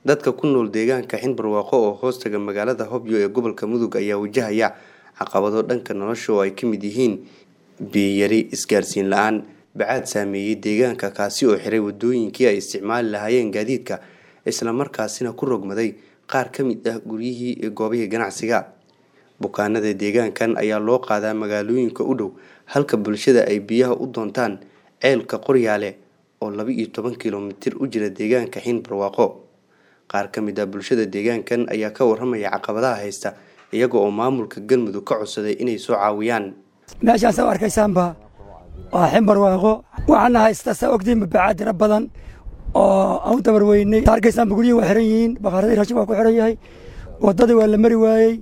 dadka ku nool deegaanka xinbarwaaqo oo hoostaga magaalada hobyo ee gobolka mudug ayaa wajahaya caqabado dhanka nolosha oo ay ka mid yihiin biyiyari isgaarsiin la-aan bacaad saameeyey deegaanka kaasi oo xiray wadooyinkii ay isticmaali lahaayeen gaadiidka islamarkaasina ku rogmaday qaar ka mid ah guryihii iyo goobihii ganacsiga bukaanada deegaankan ayaa loo qaadaa magaalooyinka u dhow halka bulshada ay biyaha u doontaan ceelka qoryaale oo laba iyo toban kilomitir u jira deegaanka xinbarwaaqo qaar ka mid ah bulshada deegaankan ayaa ka waramaya caqabadaha haysta iyaga oo maamulka galmudug ka codsaday inay soo caawiyaan meeshaan saa arkaysaanba waa xinbarwaaqo waxaana haysta saa ogtiin babacaad tira badan oo aan u dabar weynay arkaysaanba guryihii waa xiran yihiin bakaaradii raashin waa ku xiran yahay waddadii waa la mari waayey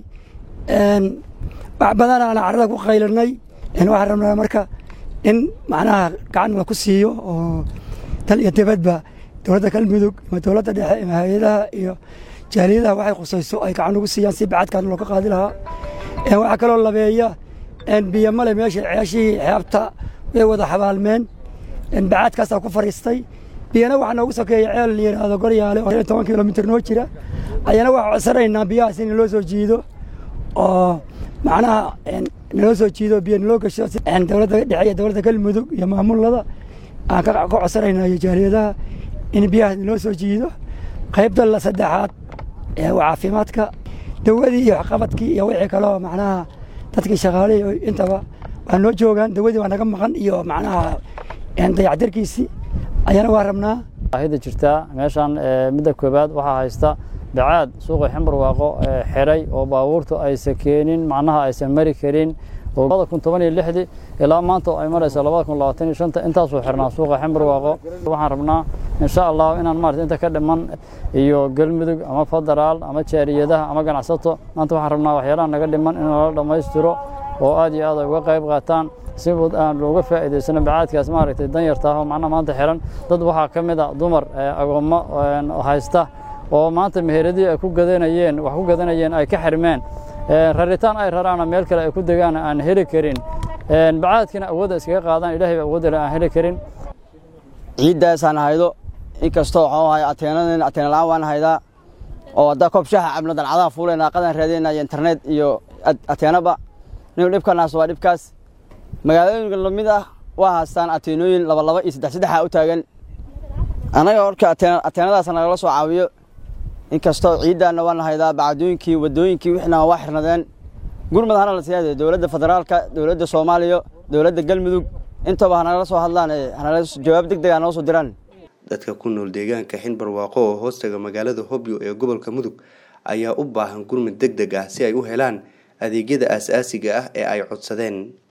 wax badan aan carrada ku qaylanay waxaan rabnaa marka in macnaha gacan la ku siiyo oo dal iyo dibadba dowladda galmudug ama dowladda dhexe ama hay-adaha iyo jaaliyadaha waxay khusayso ay gacan ugu siiyaan si bacadkaan looga qaadi lahaa waxaa kaloo labeeya biyo male meesha ceeshihii xeebta way wada xabaalmeen bacaadkaasaa ku fariistay biyana waxaa noogu sokeeya ceel la yidhaahdo goryaale oo toban kilomitir noo jira ayana waxaa codsanaynaa biyahaas in loo soo jiido oo macnaha naloo soo jiido biyo naloo gasho dowladda dhexe iyo dowladda galmudug iyo maamulada aan ka codsanaynaa iyo jaaliyadaha in biyahaas naloo soo jiido qaybta la saddexaad ee caafimaadka dawadii iyo waxqabadkii iyo wixii kaloo macnaha dadkii shaqaalihii intaba waa noo joogaan dawadii waa naga maqan iyo macnaha dayactirkiisii ayana waa rabnaa baahida jirtaa meeshaan midda koobaad waxaa haysta bacaad suuqa ximbarwaaqo xiray oo baabuurtu aysan keenin macnaha aysan mari karin labada kun toban iyo lixdii ilaa maanta oo ay marayso labada kun labaatan iyo shanta intaasuu xirnaa suuqa ximbarwaaqo waxaan rabnaa insha allah inaan maarata inta ka dhiman iyo galmudug ama federaal ama jaariyadaha ama ganacsato maanta waxaan rabnaa waxyaalaha naga dhiman in lala dhammaystiro oo aad iyo aad ay uga qayb qaataan si aan looga faa'iidaysano bacaadkaas maaragtay danyartaah oo macnaha maanta xiran dad waxaa ka mid a dumar agoommo haysta oo maanta meheradii ay ku gadanayeen wax ku gadanayeen ay ka xirmeen raritaan ay raraana meel kale ay ku degaan aan heli karin bacaadkina awoodda iskaga qaadaan ilahay ba awoodda aan heli karin ciiddaasaan haydo inkastoo waxuu ahay ateenadeen ateena la'aan waan haydaa oo haddaa koob shaaha cabno dalcadaha fuulayna qadan raadinayna iyo internet iyo ateenaba nin dhibkanaas waa dhibkaas magaalooyinka lamid ah waa haastaan ateenooyin laba laba iyo saddex saddexa u taagan annaga horka ateenadaas nagala soo caawiyo inkastoo ciiddaanna waana haydaa bacdooyinkii waddooyinkii wixna waa xirnadeen gurmud hana la siyaade dowladda federaalka dowladda soomaaliya dowladda galmudug intaba hanagala soo hadlaan hanala jawaab deg deg hanoo soo diraan dadka ku nool deegaanka xinbarwaaqo oo hoostaga magaalada hobyo ee gobolka mudug ayaa u baahan gurmud deg deg ah si ay u helaan adeegyada aasaasiga ah ee ay codsadeen